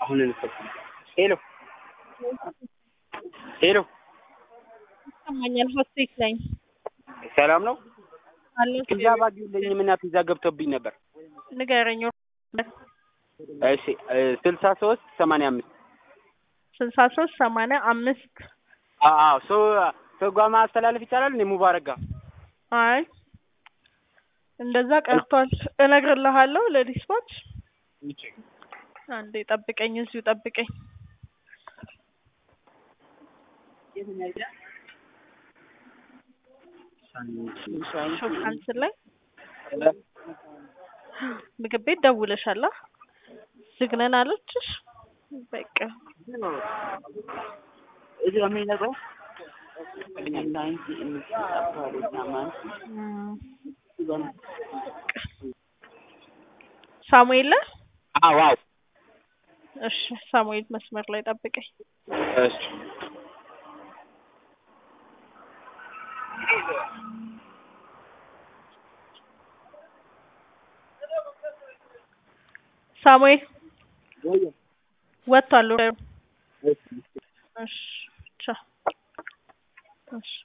አሁን እንፈት ሄሎ ሄሎ ይሰማኛል። ሆስቴክ ነኝ ሰላም ነው? አለ ፒዛ ባግኝልኝም እና ፒዛ ገብቶብኝ ነበር። ንገረኝ። እሺ ስልሳ ሶስት ሰማንያ አምስት ስልሳ ሶስት ሰማንያ አምስት አዎ ሰው ሰው ጋር ማስተላለፍ ይቻላል? እኔ ሙባረክ ጋር አይ እንደዛ ቀርቷል። እነግርልሃለሁ ለዲስፓች አንዴ ጠብቀኝ፣ እዚሁ ጠብቀኝ። ሾፍ ካንስል ላይ ምግብ ቤት ደውለሻላ? ዝግ ነን አለችሽ? በቃ ሳሙኤል ነህ? አዎ አዎ እሺ ሳሙኤል መስመር ላይ ጠብቀኝ። እሺ ሳሙኤል ወጥቷል። እሺ ቻው። እሺ